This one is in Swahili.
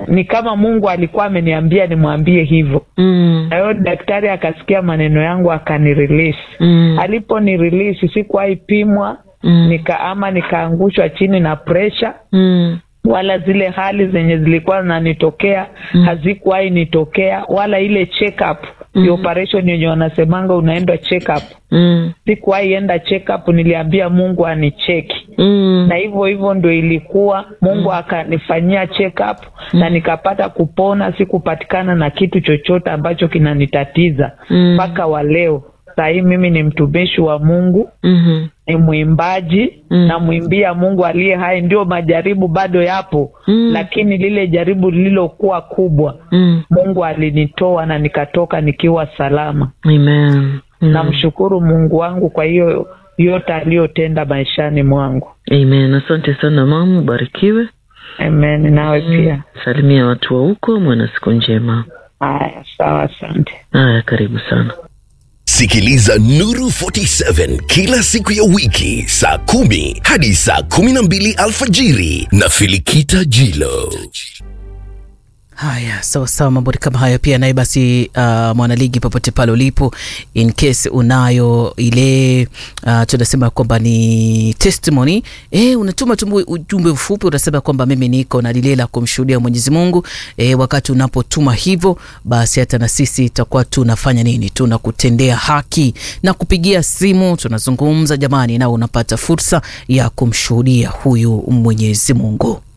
ni kama Mungu alikuwa ameniambia nimwambie hivyo. Mm. Na hiyo daktari akasikia maneno yangu akanirelease. Mm. Alipo nirelease sikuwahi pimwa Mm. nika ama nikaangushwa chini na pressure Mm. wala zile hali zenye zilikuwa zinanitokea hazikuwahi nitokea, wala ile check up mm. operation yenye wanasemanga unaenda check up, Mm. sikuwahi enda check up. Niliambia Mungu anicheki Mm. na hivyo hivyo ndo ilikuwa. Mungu akanifanyia check up na nikapata kupona, sikupatikana na kitu chochote ambacho kinanitatiza Mm. mpaka wa leo. Sahii mimi ni mtumishi wa Mungu, Mhm. ni mwimbaji Mm. namwimbia Mungu aliye hai. Ndio majaribu bado yapo Mm. lakini lile jaribu lililokuwa kubwa Mm. Mungu alinitoa na nikatoka nikiwa salama. Amen. Mm. Namshukuru Mungu wangu kwa hiyo yote aliyotenda maishani mwangu. Amen. Asante sana mama, ubarikiwe. Amen. Nawe pia. Salimia watu wa huko, mwana siku njema. Haya, sawa, asante. Haya, karibu sana. Sikiliza Nuru 47 kila siku ya wiki saa kumi hadi saa kumi na mbili alfajiri na Filikita Jilo. Haya, sawa sawa, mambo ni kama hayo pia. Naye basi, uh, mwanaligi, popote pale ulipo, in case unayo ile uh, tunasema kwamba ni testimony eh, unatuma tu ujumbe mfupi, unasema kwamba mimi niko na lile la kumshuhudia Mwenyezi Mungu. Eh, wakati unapotuma hivyo, basi hata na sisi itakuwa tunafanya nini, tunakutendea haki na kupigia simu, tunazungumza jamani, na unapata fursa ya kumshuhudia huyu Mwenyezi Mungu.